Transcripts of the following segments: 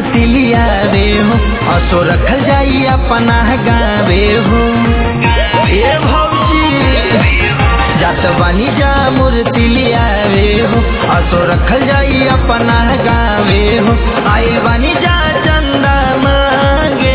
मूर्ति लिया रे हो असो रखल जाई अपना गावे हो ए भौजी जात बानी जा मूर्ति लिया रे हो असो रखल जाई अपना गावे हो आइल बानी जा चंदा मांगे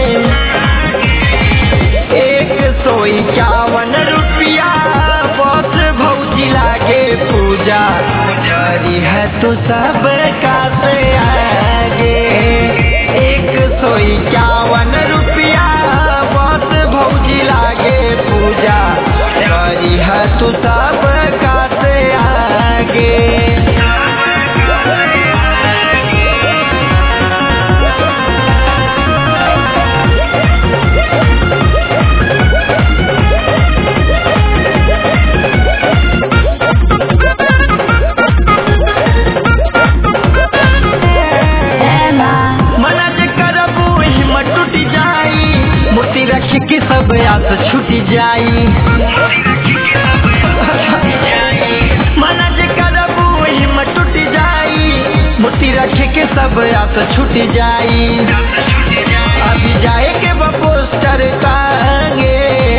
एक सौ इक्यावन रुपया बस भौजी लागे पूजा करी है तो सब का से आगे एक सौ इक्यावन रुपया बस भौजी लागे पूजा करी है तो सब का से आगे मना जे करबू हिम्मत टूट जाई मूर्ति रख के सब आस छूट जाई मना जे करबू हिम्मत टूट जाई मूर्ति रख के सब आस छूट जाई अभी जाए के बा पोस्टर टांगे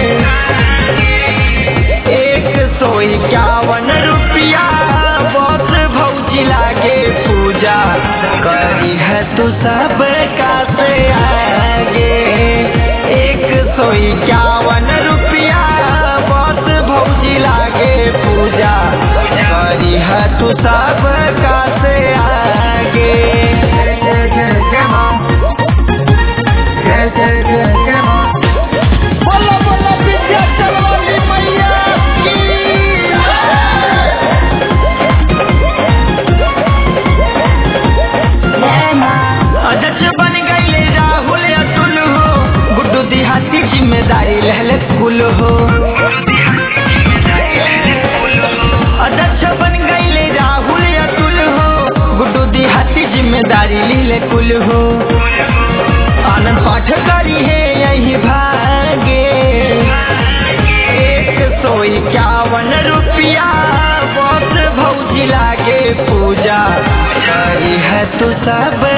एक सौ इक्यावन रुपया बस भौजी लागे पूजा करी है तू सब का से आगे एक सौ इक्यावन रुपया बस भौजी लागे पूजा करी है तू सब का से आगे बोलो बोलो विद्याचल वाली मैया की अध्यक्ष बन गईले राहुल अतुल हो गुड्डू देहाती जिम्मेदारी लहले कुल हो अध्यक्ष बन गईले राहुल अतुल हो गुड्डू देहाती जिम्मेदारी लिहले कुल हो आनंद पाठ करी है यही भागे एक सौ इक्यावन रुपया बस भौजी लागे पूजा करी है तू सब